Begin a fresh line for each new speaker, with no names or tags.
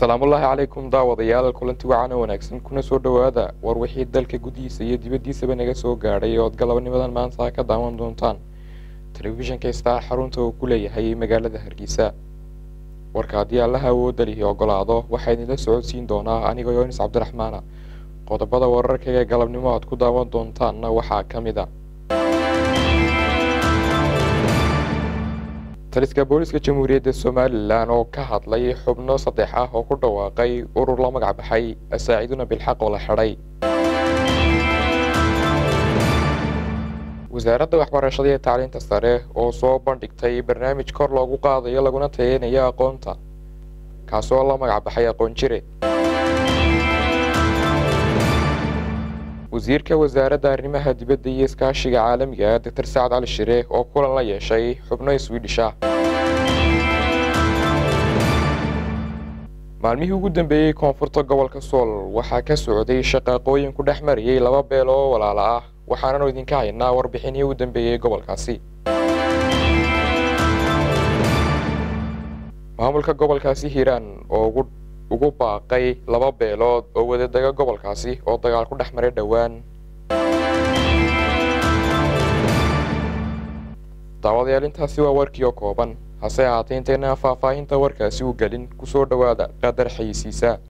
salaamullaahi calaykum daawadayaal kulanti wacan oo wanaagsan kuna soo dhowaada war wixii dalka gudihiisa iyo dibaddiisaba naga soo gaadhay ood galabnimadan maanta ka daawan doontaan telefishinka star xarunta uu ku leeyahay magaalada hargeysa warka haddii allaha awoodda lihi ogolaado waxaa idinla socodsiin doonaa anigoo yonis cabdiraxmaana qodobada wararkaga ee galabnimo aad ku daawan doontaanna waxaa ka mid a taliska booliska jamhuuriyadda somalilan oo ka hadlay xubno saddex ah oo ku dhawaaqay urur la magac baxay asaaciduna bilxaq oo la xidhay wasaaradda waxbarashada iyo tacliinta sare oo soo bandhigtay barnaamij kor loogu qaadayo laguna tayeynayo aqoonta kaasoo la magac baxay aqoon jire wasiirka wasaaradda arrimaha dibadda iyo iskaashiga caalamiga doctor sacad cali shire oo kulan la yeeshay xubno swedish ah maalmihii ugu dambeeyey koonfurta gobolka sool waxaa ka socday shaqaaqooyin ku dhex marayay laba beel oo walaala ah waxaananu idinka haynaa warbixinihii u dambeeyey gobolkaasi maamulka gobolkaasi hiiraan oo ugu baaqay laba beelood oo wadadaga gobolkaasi oo dagaal ku dhex maray dhowaan daawadayaal intaasi waa warkii oo kooban hase ahaatee intayna faahfaahinta warkaasi u gelin kusoo dhowaada qadar xayisiisa